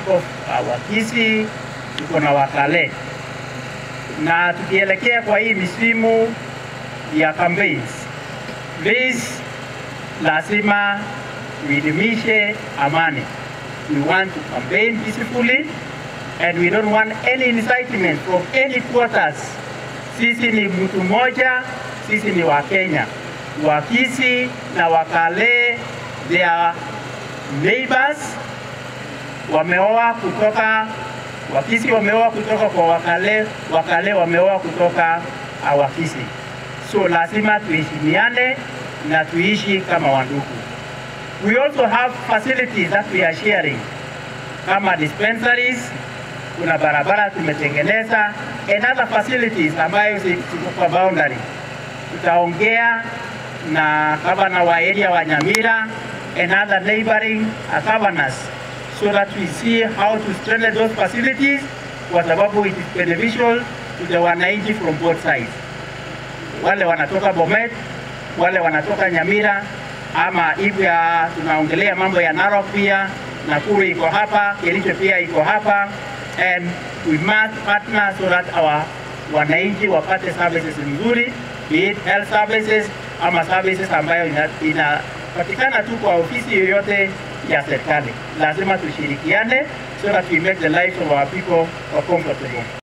iko uh, Wakisi, tuko na Wakale, na tukielekea kwa hii misimu ya campaigns, please, lazima tuidumishe amani. We want to campaign peacefully and we don't want any incitement from any quarters. Sisi ni mtu mmoja, sisi ni Wakenya. Wakisi na Wakale, they are neighbors, wameoa kutoka Wakisi wameoa kutoka kwa Wakale, Wakale wameoa kutoka uh, Wakisi. So lazima tuheshimiane na tuishi kama wandugu. We also have facilities that we are sharing kama dispensaries, kuna barabara tumetengeneza and other facilities ambayo ziko kwa boundary. Tutaongea na gavana wa area wa Nyamira and other neighboring uh, governors so that we see how to strengthen those facilities kwa sababu it is beneficial to the wananchi from both sides. Wale wanatoka Bomet, wale wanatoka Nyamira ama hivyo ya tunaongelea mambo ya Narok pia, Nakuru iko hapa, Kericho pia iko hapa and we must partner so that our wananchi wapate services nzuri, be it health services ama services ambayo inapatikana ina, tu kwa ofisi yoyote ya serikali. Lazima tushirikiane so that we make the lives of our people comfortable.